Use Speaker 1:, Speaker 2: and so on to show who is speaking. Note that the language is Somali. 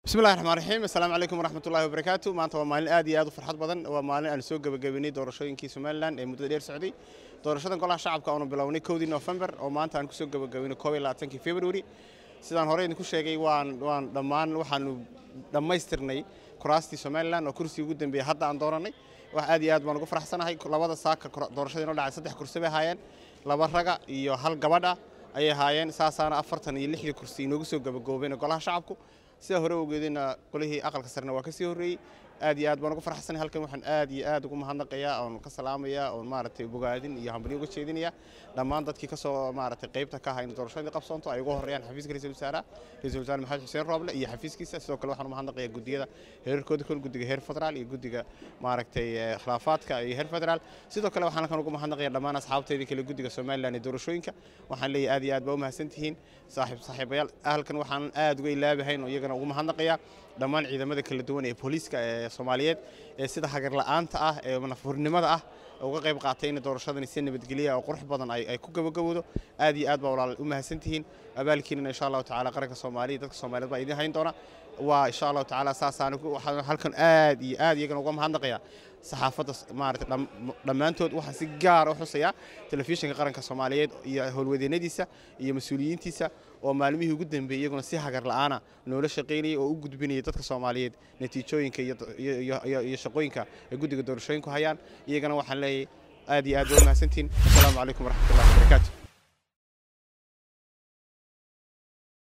Speaker 1: bismillahi raxmaan raxiim assalaamu calaykum waraxmatullahi wabarakaatu maanta waa maalin aad iyo aad u farxad badan waa maalin aan soo gebagabeynay doorashooyinkii somalilan ee muddada dheer socday doorashadan golaha shacabka aanu bilownay kowdii november oo maanta aan kusoo gebagabeynay koob iyo labaatankii february sidaan hore idinku sheegay waan waan dhammaan waxaanu dhammaystirnay kuraastii somalilan oo kursigii ugu dambeeyey hadda aan doorannay wax aad iyo aad baan ugu faraxsanahay labada saaka doorashadii noo dhacay saddex kursi bay ahaayeen laba raga iyo hal gabadha ayay ahaayeen saasaana afartan iyo lixdii kursi inoogu soo gabagaboobeen golaha shacabku sida hore ogeedayna qolihii aqalka sarena waa ka sii horreeyey aad iyo aad baan uga farxsanay halkan waxaan aad iyo aad ugu mahadnaqayaa oon ka salaamayaa oon maaragtay bogaadin iyo hambalyo uga jeedinayaa dhammaan dadkii ka soo maaragtay qaybta ka ahaa in doorashadii qabsoonto ay ugu horreeyaan xafiiska ra-iisul wasaaraha ra-iisul wasaare maxamed xuseen rooble iyo xafiiskiisa sidoo kale waxaan u mahadnaqayaa guddiyada heerarkooda kol guddiga heer federaal iyo guddiga maaragtay khilaafaadka iyo heer federaal sidoo kale waxaan halkan ugu mahadnaqayaa dhammaan asxaabteydii kale guddiga somalilan ee doorashooyinka waxaan leeyahay aad iyo aad baa u mahadsantihiin saaxiib saaxiibayaal halkan waxaan aad uga ilaabahayn oo iyagana ugu mahadnaqayaa dhammaan ciidamada kala duwan ee booliiska ee soomaaliyeed ee sida hagar la'aanta ah ee nafurnimada ah uga qayb qaatay in doorashadani si nabadgelya oo qurux badan ay ku gabagabowdo aad iyo aad baa walaal u mahadsantihiin abaalkiinana insha allahu tacaala qaranka soomaaliya dadka soomaaliyeed baa idiin hayn doona waa insha allahu tacaala saasaan waxaan halkan aad iyo aad iyagana uga mahadnaqayaa saxaafadda maarata dhammaantood waxaan si gaar u xusayaa telefishinka qaranka soomaaliyeed iyo howlwadeennadiisa iyo mas-uuliyiintiisa oo maalmihii ugu dambeeyey iyaguna si hagar la'aana noola shaqaynayay oo u gudbinayay dadka soomaaliyeed natiijooyinka iyo shaqooyinka ay guddiga doorashooyinku hayaan iyagana waxaan leeyahay aad iyo aad waa mahadsantihin assalaamu calaykum waraxmatullahi wabarakaatu